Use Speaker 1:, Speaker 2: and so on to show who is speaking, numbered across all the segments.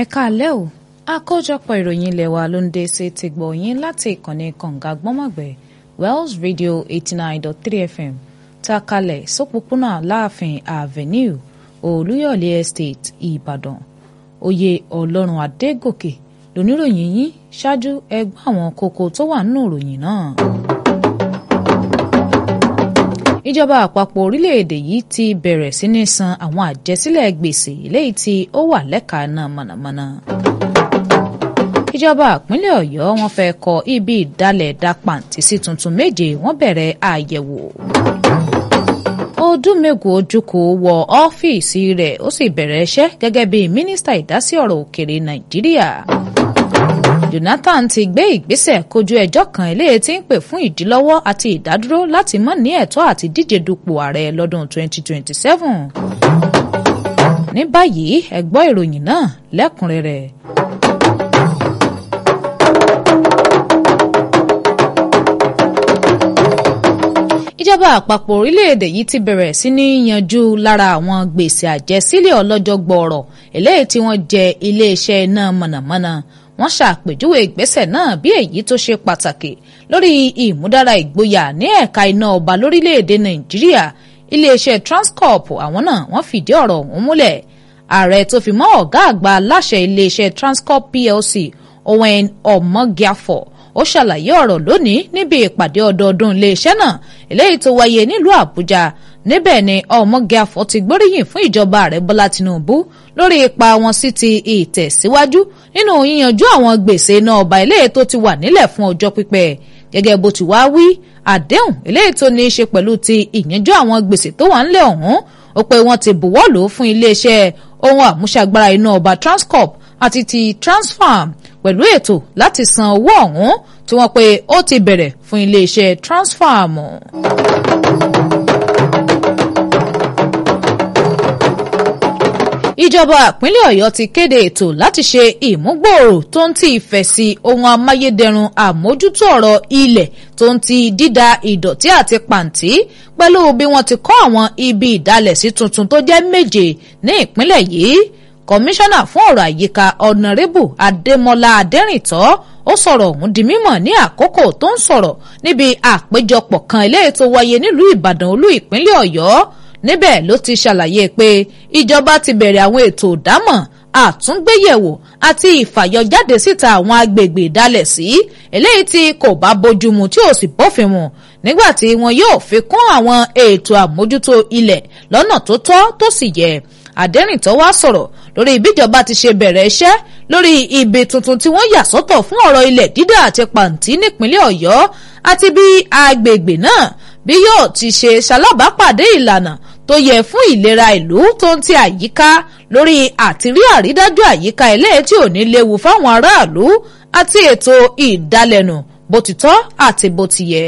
Speaker 1: ẹ káalẹ́ o àkójọpọ̀ ìròyìn ilé wa ló ń dé sí ti gbọ̀ yín láti ìkànnì kànga gbọ́mọ̀gbẹ́ Wells Radio eighty nine dot three FM tá a kalẹ̀ sópópónà láàfin avenue olúyọ̀lé estate ìbàdàn oyè ọlọ́run adégòkè lóníròyìn yín ṣáájú ẹgbẹ́ àwọn kókó tó wà nínú ìròyìn náà. ìjọba àpapọ̀ orílẹ̀-èdè yìí ti bẹ̀rẹ̀ sí ní san àwọn àjẹsílẹ̀ gbèsè léyìí tí ó wà lẹ́ka náà mọ̀nàmọ́ná. ìjọba ìpínlẹ̀ ọ̀yọ́ wọn fẹ́ kọ́ ibi ìdálẹ̀ dá pàǹtí sí tuntun méje wọ́n bẹ̀rẹ̀ àyẹ̀wò. Odúmẹ́gù Ojukwu wọ ọ́fíìsì rẹ̀ ó sì bẹ̀rẹ̀ iṣẹ́ gẹ́gẹ́ bí mínísítà ìdásí ọ̀rọ̀ òkèrè Nàìjíríà. Jonathan ti gbé ìgbésẹ̀ kojú ẹjọ́ kan eléyìí tí ń pè fún ìdílọ́wọ́ àti ìdádúró láti má ní ẹ̀tọ́ àti díje dupò ààrẹ lọ́dún 2027. ní báyìí ẹ gbọ́ ìròyìn náà lẹ́kùnrẹ́rẹ́. ìjọba àpapọ̀ orílẹ̀-èdè yìí ti bẹ̀rẹ̀ sí ní yanjú lára àwọn gbèsè àjẹsílẹ̀ ọlọ́jọ́ gbọ́ọ̀rọ̀ eléyìí tí wọ́n jẹ iléeṣẹ́ iná mọ̀nàmọ́ná wọ́n ṣàpèjúwe ìgbésẹ̀ náà bí èyí tó ṣe pàtàkì lórí ìmúdára ìgboyà ní ẹ̀ka iná ọba lórílẹ̀-èdè nàìjíríà iléeṣẹ́ transcorp àwọn náà wọ́n fìdí ọ̀rọ̀ ọ̀hún múlẹ̀ ààrẹ tó fi mọ́ ọ̀gá àgbà aláṣẹ iléeṣẹ́ transcorp plc owen omogiafo ó ṣàlàyé ọ̀rọ̀ lónìí níbi ìpàdé ọdọọdún iléeṣẹ́ náà eléyìí tó wáyé nílùú àbújá níbẹ̀ ni ọmọgẹ́afọ ti gbóríyìn fún ìjọba ààrẹ bọ́lá tinubu lórí ipa wọn sí ti ìtẹ̀síwájú nínú yíyanjú àwọn gbèsè iná ọba eléyìí tó ti wà nílẹ̀ fún ọjọ́ pípẹ́ gẹ́gẹ́ bó ti wá wí àdéhùn eléyìí tó ní í ṣe pẹ̀lú ti ìyanjú àwọn gbèsè tó wà ńlẹ̀ ọ̀hún ó pé wọ́n ti buwọ́lù fún iléeṣẹ́ ohun àmúṣagbára iná ọba transcorp àti ti transfarm pẹ̀lú ètò láti san owó ọ̀hún tí wọ́n pe ó ti bẹ̀rẹ̀ fún iléeṣẹ́ transfarm. ìjọba ìpínlẹ̀ ọ̀yọ́ ti kéde ètò láti ṣe ìmúgbòòrò tó ń ti ìfẹ́ sí ohun amáyédẹrùn àmójútó ọ̀rọ̀ ilẹ̀ tó ń ti dídá ìdọ̀tí àti pàǹtí pẹ̀lú bí wọ́n ti kọ́ àwọn ibi ìdálẹ̀sí tuntun tó jẹ́ méje ní ìpínlẹ̀ yìí kọmíṣánná fún ọ̀rọ̀ àyíká ọ̀nàrẹ́bù adémọlá adẹ́rìntọ́ ó sọ̀rọ̀ ọ̀hún di mímọ̀ ní àkókò tó ń sọ̀rọ̀ níbi àpéjọpọ̀ kan eléyìí tó wáyé nílùú ìbàdàn olú ìpínlẹ̀ ọ̀yọ́ níbẹ̀ ló ti ṣàlàyé pé ìjọba ti bẹ̀rẹ̀ àwọn ètò ìdámọ̀ àtúngbéyẹ̀wò àti ìfàyọjáde síta àwọn agbègbè ìdálẹ̀ sí eléyìí tí kò bá bójúmu tí ò sì bófin mu nígbà tí wọn yóò fi kún àwọn ètò àmójútó ilẹ̀ lọ́nà tó tọ́ tó sì yẹ àdẹ́rìntọ́ wá sọ̀rọ̀ lórí ìbíjọba ti ṣe bẹ̀rẹ̀ iṣẹ́ lórí ibi tuntun tí wọ́n yà sọ́tọ̀ fún ọ̀rọ̀ ilẹ̀ dídà àti pàǹtí nípínlẹ̀ ọ̀yọ́ àti bí agbègbè náà bí yóò ti ṣe ṣalábàápàdé ìlànà tó yẹ fún ìlera ìlú tó ń ti àyíká lórí àtìrí àrídájú àyíká eléyìí tí ò ní léwu fáwọn aráàlú àti ètò ìdálẹ́nu bó ti tọ́ àti bó ti yẹ.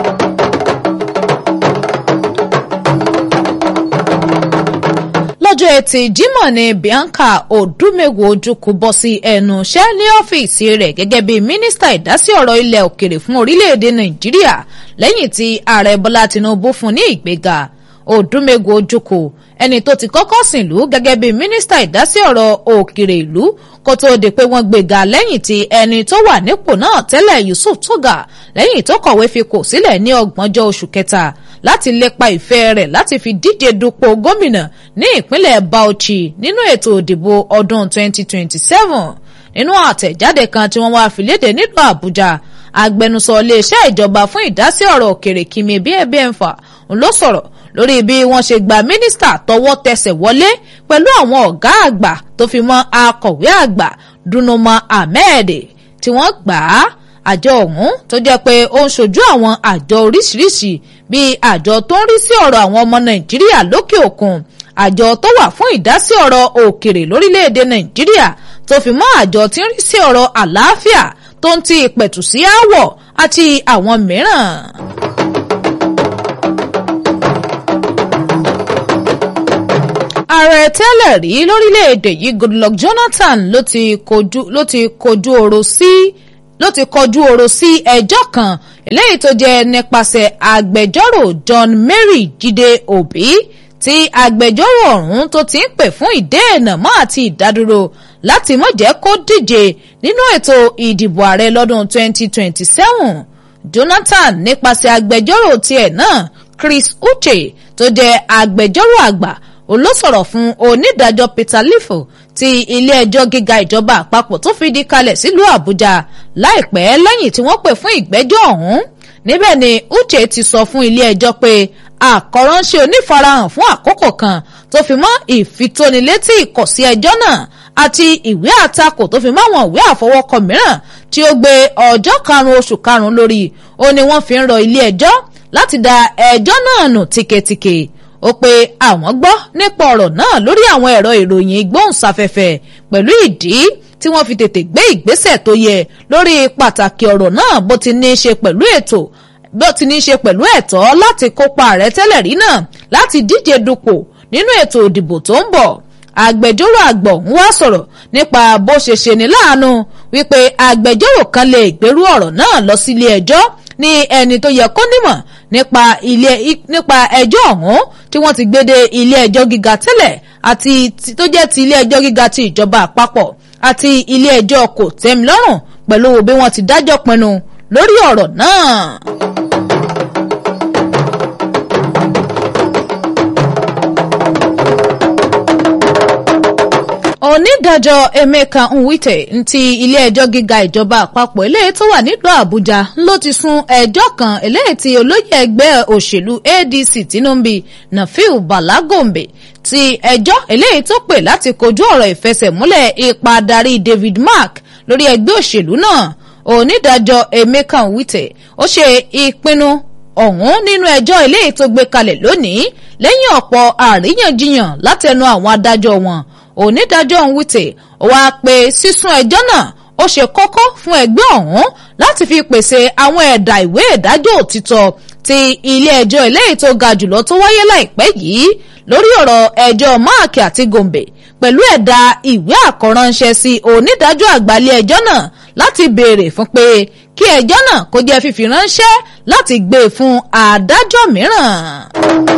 Speaker 1: lọ́jọ́ etí Jímọ̀ ni Bianca Odúmẹ́gù Ojukwu bọ́ sí ẹnu iṣẹ́ ní ọ́fíìsì rẹ̀ gẹ́gẹ́ bí mínísítà ìdásí ọ̀rọ̀ ilẹ̀ òkèrè fún orílẹ̀-èdè Nàìjíríà lẹ́yìn tí ààrẹ Bọ́lá Tinubu fún ní ìgbéga Odúmẹ́gù Ojukwu ẹni tó ti kọ́kọ́ sìnlú gẹ́gẹ́ bí mínísítà ìdásí ọ̀rọ̀ òkèrè ìlú kó tó di pé wọ́n gbéga lẹ́yìn tí ẹni tó wà nípò náà tẹ́lẹ̀ Yusuf Tuga lẹ́yìn tó kọ̀wé fipò sílẹ̀ ní ọgbọ̀njọ́ oṣù kẹta láti lépa ìfẹ́ rẹ̀ láti fi díje dupò gómìnà ní ìpínlẹ̀ Bauchi nínú ètò ìdìbò ọdún 2027 nínú àtẹ̀jáde kan tí wọ́n wá fi léde nílùú Àbújá agbẹnusọ iléeṣẹ́ ìjọba fún ìdásí ọ̀rọ̀ òkèrè Kimi Ebiemfa ló sọ̀rọ̀ lórí bí wọ́n ṣe gba mínísítà tọwọ́ tẹsẹ̀ wọlé pẹ̀lú àwọn ọ̀gá àgbà tó fi mọ́ akọ̀wé àgbà Dunoma Ahmed tí wọ́n gbà á àjọ ọ̀hún tó jẹ́ pé ó ń ṣojú àwọn àjọ oríṣiríṣi bíi àjọ tó ń rí sí ọ̀rọ̀ àwọn ọmọ Nàìjíríà lókè òkun àjọ tó wà fún ìdásí ọ̀rọ̀ òkèrè lórílẹ̀‐èdè Nàìjíríà tó fi mọ́ àjọ tí ń rí sí ọ̀rọ̀ àlàáfíà tó ń ti ìpẹ̀tù sí aáwọ̀ àti àwọn mìíràn. ààrẹ tẹ́lẹ̀ rí lórílẹ̀‐èdè yìí Goodluck Jonathan ló ti kojú ló ti kojú ọ̀rọ̀ sí ló ti kọjú ọ̀rọ̀ sí ẹjọ́ kan eléyìí tó jẹ́ nípasẹ̀ agbẹjọ́rò John Mary Jídé Òbí tí agbẹjọ́rò ọ̀hún tó ti ń pè fún ìdéènà mọ́ àti ìdádúró láti má jẹ́ kó díje nínú ètò ìdìbò ààrẹ lọ́dún 2027 Jonathan nípasẹ̀ agbẹjọ́rò tiẹ̀ náà Chris Uche tó jẹ́ agbẹjọ́rò àgbà olósọ̀rọ̀ fún onídàájọ́ Peter Lifo ti ilé-ẹjọ́ gíga ìjọba àpapọ̀ tó fìdí kalẹ̀ sílùú Àbújá láìpẹ́ lẹ́yìn tí wọ́n pè fún ìgbẹ́jọ́ ọ̀hún níbẹ̀ ni Uche ti sọ fún ilé-ẹjọ́ pé àkọ́ránṣẹ́ onífarahàn fún àkókò kan tó fi mọ́ ìfitónilétí ìkọ̀sí ẹjọ́ náà àti ìwé àtakò tó fi mọ́ àwọn ìwé àfọwọ́kọ mìíràn tí ó gbé ọjọ́ karùn-ún oṣù karùn-ún lórí ó ní wọ́n fi ń rọ ilé-ẹjọ́ láti da ẹjọ́ náà nù tíketíke ó pé àwọn gbọ́ nípa ọ̀rọ̀ náà lórí àwọn ẹ̀rọ ìròyìn ìgbóhùnsáfẹ́fẹ́ pẹ̀lú ìdí tí wọ́n fi tètè gbé ìgbésẹ̀ tó yẹ lórí pàtàkì ọ̀rọ̀ náà bó ti ní í ṣe pẹ̀lú ètò bó ti ní í ṣe pẹ̀lú ẹ̀tọ́ láti kópa ààrẹ tẹ́lẹ̀ rí náà láti díje dupò nínú ètò ìdìbò tó ń bọ̀ agbẹjọ́rò àgbà ọ̀hún wá sọ̀rọ̀ nípa bó ṣe ṣe ní láàánú wípé agbẹjọ́rò kan lè gbèrú ọ̀rọ̀ náà lọ sílé ẹjọ́ ní ẹni tó yẹ kó nímọ̀ nípa ilé nípa ẹjọ́ ọ̀hún tí wọ́n ti gbé dé ilé ẹjọ́ gíga tẹ́lẹ̀ àti tó jẹ́ ti ilé ẹjọ́ gíga ti ìjọba àpapọ̀ àti ilé ẹjọ́ kò tẹ́milọ́rùn pẹ̀lú bí wọ́n ti dájọ́ pinnu lórí ọ̀rọ̀ náà. onídàájọ́ Emeka Nwite ti ilé-ẹjọ́ gíga ìjọba àpapọ̀ eléyìí tó wà nílùú Àbújá ló ti sún ẹjọ́ kan eléyìí tí olóyè ẹgbẹ́ òṣèlú ADC Tinubu Nafiu Bala Gombe ti ẹjọ́ eléyìí tó pè láti kojú ọ̀rọ̀ ìfẹsẹ̀múlẹ̀ ipa adarí David Mark lórí ẹgbẹ́ òṣèlú náà onídàájọ́ Emeka Nwite ó ṣe ìpinnu ọ̀hún nínú ẹjọ́ eléyìí tó gbé kalẹ̀ lónìí lẹ́yìn ọ̀pọ̀ àríyànjiyàn látẹnu àwọn adájọ́ wọn onídàájọ́ Nwite wá pé sísún ẹjọ́ náà ó ṣe kókó fún ẹgbẹ́ ọ̀hún láti fi pèsè àwọn ẹ̀dà ìwé ìdájọ́ òtítọ́ ti ilé ẹjọ́ eléyìí tó ga jùlọ tó wáyé láìpẹ́ yìí lórí ọ̀rọ̀ ẹjọ́ máàkì àti gòǹbè pẹ̀lú ẹ̀dà ìwé àkọ́ránṣẹ́ sí onídàájọ́ àgbà ilé ẹjọ́ náà láti béèrè fún pé kí ẹjọ́ náà kó jẹ́ fífi ránṣẹ́ láti gbé e fún adájọ́ mìíràn.